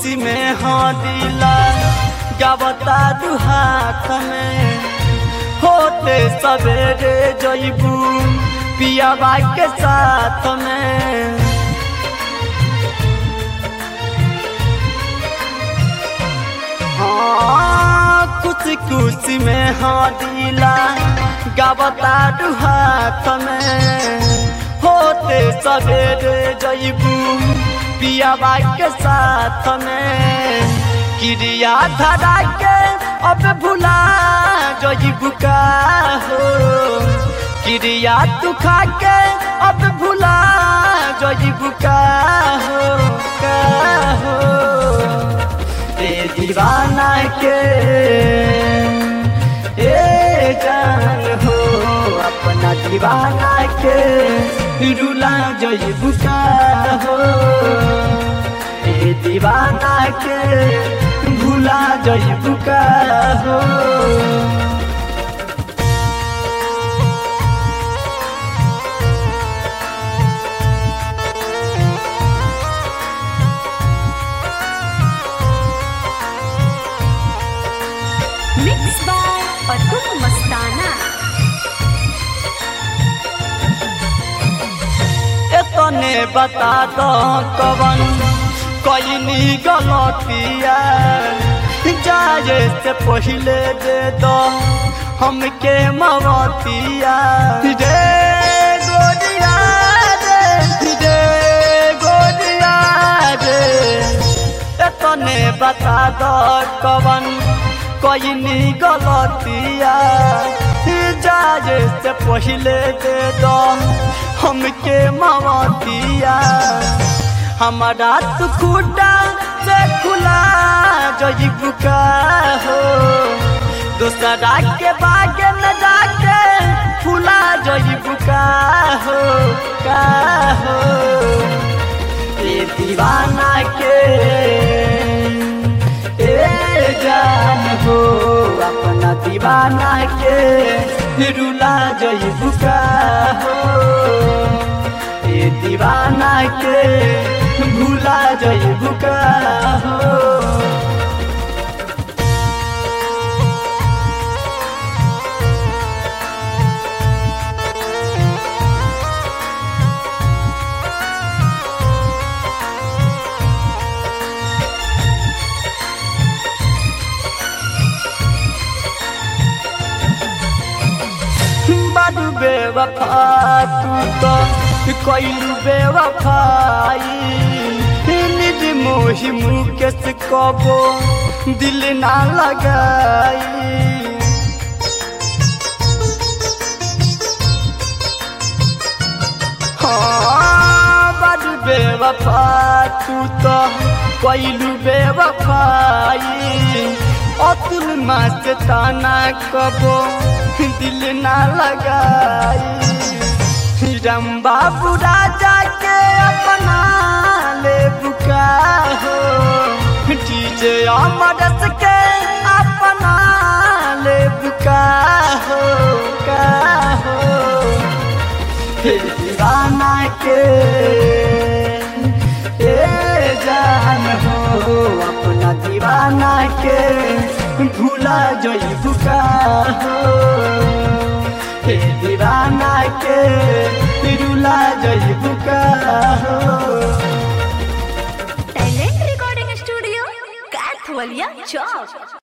खुशी में हाँ दिला गावता दू हाथ में होते सवेरे जइबू पियाबा के साथ में हाँ कुछ कुछ में हाँ दिला गावता दू हाथ में होते सवेरे जइबू पियाबा के साथ में क्रिया धरा के अब भुला जइबू का हो क्रिया तू खा के अब भुला जइबू का हो का हो ए दीवाना के ए जान हो अपना दीवाना के रुला जइबू का हो ए दीवाना के भूला जइबू का हो मिक्स बाय अतुल मस्ताना एतने बता दो कवन कईनी गलतिया जाए से पहले दे दो हमके मवतिया रे गोरिया रे रे गोरिया रे एतने बता दो कवन कईनी गलतिया जाए से पहले दे दो हमके मवतिया हमारा तू खुटा से खुला जइबू का हो दूसरा के बाग में जाके फुला जइबू का हो का हो ए दीवाना के ए जान हो अपना दीवाना के रुला जइबू का हो ए दीवाना के भूला जइबू का हो बारू बेवफा तू तो कैलू बेवफाई निज मोहि मुकेश कबो दिल ना लगाई हाँ बारू बेवफा तू तो कैलू बेवफाई अतुल मास ताना कबो दिल ना लगाई राम बाबू राजा के अपना ले बुका हो डीजे अमरस के अपना ले बुका हो का हो हे दीवाना के ए जान हो अपना दीवाना के भूला जइबू का हो हे दीवाना के रुला जइबू का हो टैलेंट रिकॉर्डिंग स्टूडियो कैथवलिया चौक